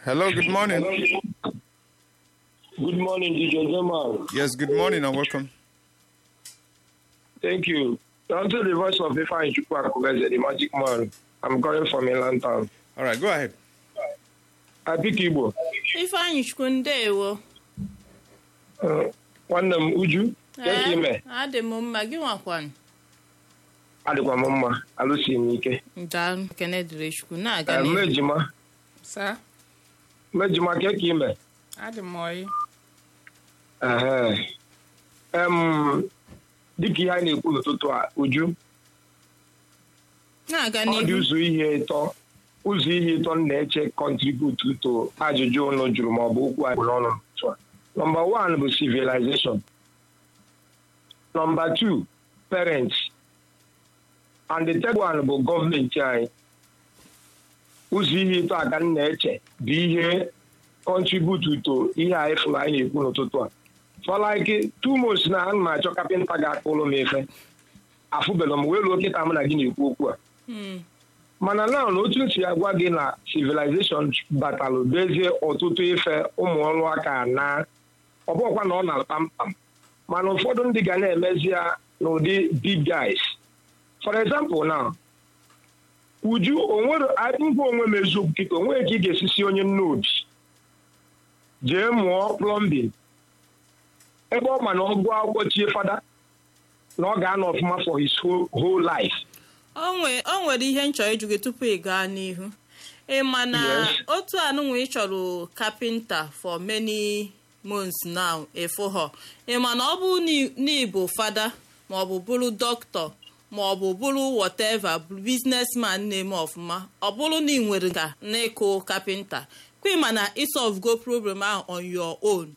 Hello, good morning. Good morning, DJ Zeman. Yes, good morning and welcome. Thank you. Unto the voice of Ifeanyi Chukwuakubeze, the magic man. I'm calling from Inland Town. All right, go ahead. I pick Igbo. ifeanyị chukwu ndeewo Uh, nwanne m Uju, ka ime adị m mma gị nwakwanụ adịkwa m mma alụsi m ike daalụ kene dịrị chukwu na-aga Eh, n'ihu mmejima sa mmejima ka ka ime adị m ọyị Ehe. Em, dịka ihe anyị na-ekwu n'ụtụtụ a Uju na-aga ọ dị n'ihu ụzọ ihe ịtọ ụzọ ihe ịtọ m na-eche contribute to ajụjụ ụnụ jụrụ ma ọ bụ okwu anyị n'ọnụ n'ụtụtụ a. Number one bụ civilization. Number two, parents. And the third one bụ gọọmenti anyị. Ụzọ ihe ịtọ aga m na-eche bụ ihe contribute to ihe anyị fụrụ anyị na-ekwu n'ụtụtụ a. For like two months na ana m achọ kapịnta ga-akpụrụ m efe. Afụbela m wee ruo kịta mụ na gị na-ekwu okwu a. Hmm. mana na na otu nsi agwa gị na civilization batalụ bezie ọtụtụ ife ụmụ ọrụ aka na ọ bụrụkwa na ọ na kpamkpam mana ụfọdụ ndị ga na-emezi ya n'ụdị big guys for example na uju onwere ngwa onwe m eziokwu kịta onweghị ka ị ga-esisi onye nne obi jee mụọ plumbing ebe ọ ma na ọ gụọ akwụkwọ chie fada na ọ ga-anọ ọfụma for his whole, whole life o nwe- o nwere ihe m chọrọ ịjụ gị tupu ị gaa n'ihu ị ma na Yes. otu anụnwa ị chọrọ kapịnta for many months now ịfụhọ ị ma na ọ bụ na ị bụ fada ma ọ bụ bụrụ dọkịta ma ọ bụ bụrụ whatever businessman na-eme ọfụma ọ bụrụ na ị nwere nka n'ịkụ kapịnta kwe ma na isolve go problem ahụ on your own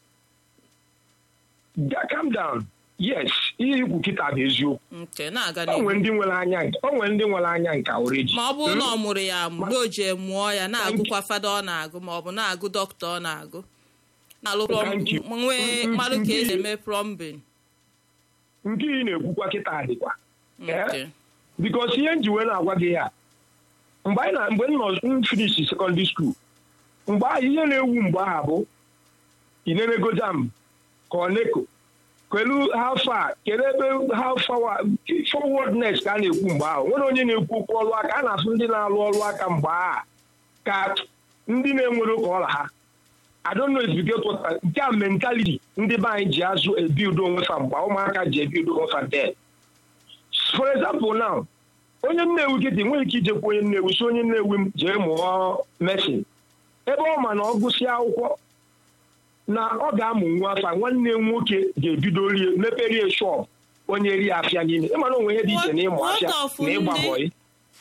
Ja- calm down yes ihe ikwu kịta bụ eziokwu nke na-aga o nwere n'ihu ndị nwere anya nke o nwere ndị nwere anya nke oreji ma ọ bụrụ na ọ mụrụ ya mgbe o ji mụọ ya na-agụkwa fada ọ na-agụ ma ọ bụ na-agụ dọkịta ọ na-agụ na-alụ Thank you. plọm- nwee mmadụ ka esi eme plọmbin nke ị na-ekwukwa kịta dịkwa nke bikos ihe m ji wee na-agwa gị ya mgbe anyị na mgbe m nọ m finish sekọndịrị skuul mgbe ahụ ihe na-ewu mgbe ahụ bụ inenego jam ka ọ neko kelu how far kedu ebe how far forwardness ka a na-ekwu mgbe ahụ nwere onye na-ekwu okwu ọrụ aka a na-asụ ndị na-alụ ọrụ aka mgbe ahụ ka ndị na-enwere ụka ọla ha I don't know if you get what I- nke a mentality ndị be anyị ji azụ ebild onwe fa mgbe ụmụaka ji ebild onwe fa then for example now onye nnewi kịta enweghị ike ijekwa onye nnewi si onye nnewi m jee mụọ mesin ebe ọ ma na ọ gụsịa akwụkwọ na ọ ga-amụ nwa afa nwanne m nwoke ga-ebido rie meperie shọp onye rie afịa niile ịma na onwe ihe dị iche na ịmụ What afịa of na ịgba ndị- bọyị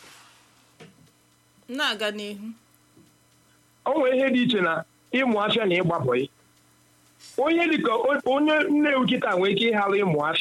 na-aga n'ihu o nwere ihe dị iche na ịmụ afịa na ịgba bọyị onye dịka onye nnewi kịta nwere ike ịghara ịmụ afịa